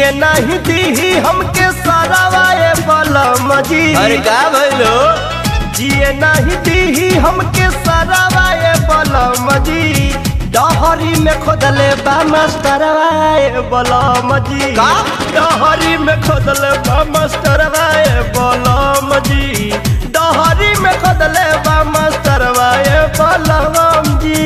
जिए नहीं दी हमके सरावाए बलम जी अरे का भइलो जिए नहीं दी हमके सरावाए बलम जी डहरी में खोदले बा मास्टरवाए बलम जी का? डहरी में खोदले बा मास्टरवाए बलम जी डहरी में खोदले बा मास्टरवाए बलम जी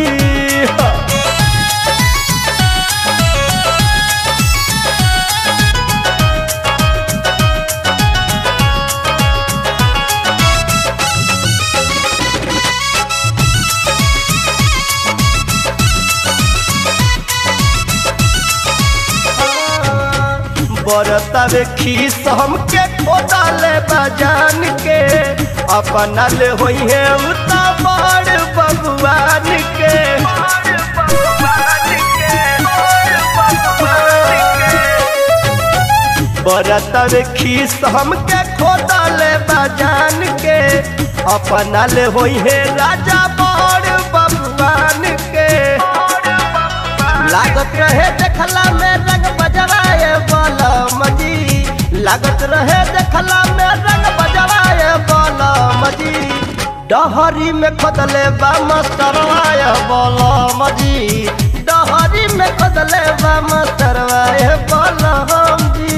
बरतावे खीस हमके खोदाले बजान के अपना ले होई है उता बड़ भगवान के बरतावे खीस हमके खोदाले बजान के अपना ले होई है राजा बड़ भगवान के लागत रहे देखला में रंग बजवाए बलम जी लागत रहे देखला में रंग बजवाए बलम जी डहरी में खोदले बा मास्टरवाए बलम जी डहरी में खोदले बा मास्टरवाए बलम जी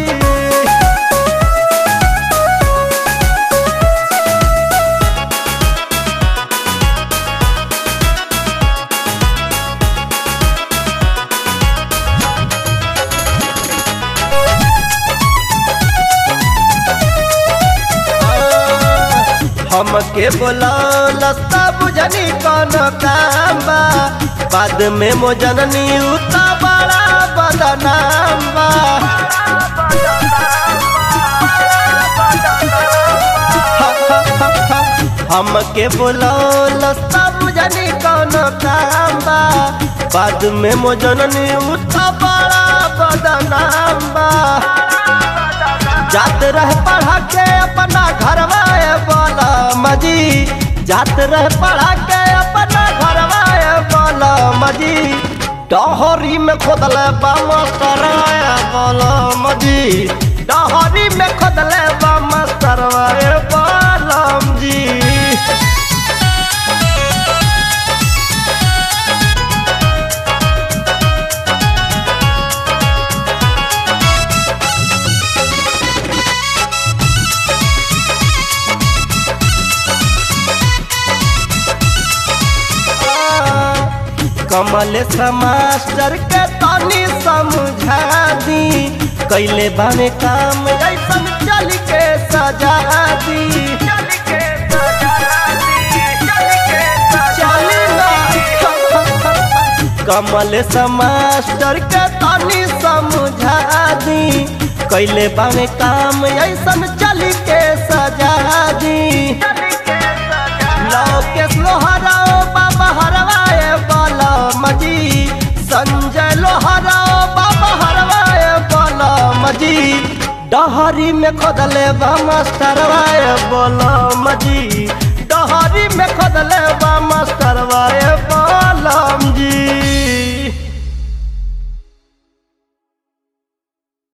हमके बोलौल सब बुझनी कौन काम बा बाद में मोजननी उता बड़ा बदनाम बा हमके बोलौल सब बुझनी कौन काम बा बाद में मोजननी उता बड़ा बदनाम बा जात रह पढ़ा के अपना घरवाए बोला मजी जात रह पढ़ा के अपना घरवाए बोला मजी डहरी में खोदले बा मास्टरवाए बोला मजी डहरी में खोदले बा मास्टरवाए बोला जी कमल मास्टर के तनी समझा दी कैले बाने काम ऐसन चल के सजा दी चली ना कमल मास्टर के तनी समझा दी कैले बाने काम ऐसन चल के सजा दी लोकेश लोहराओ बाबा हरवाए बलम जी संजय लोहराओ बाबा हरवाए बलम जी डहरी में खोदले बा मास्टरवाए बलम जी डहरी में खोदले बा मास्टरवाए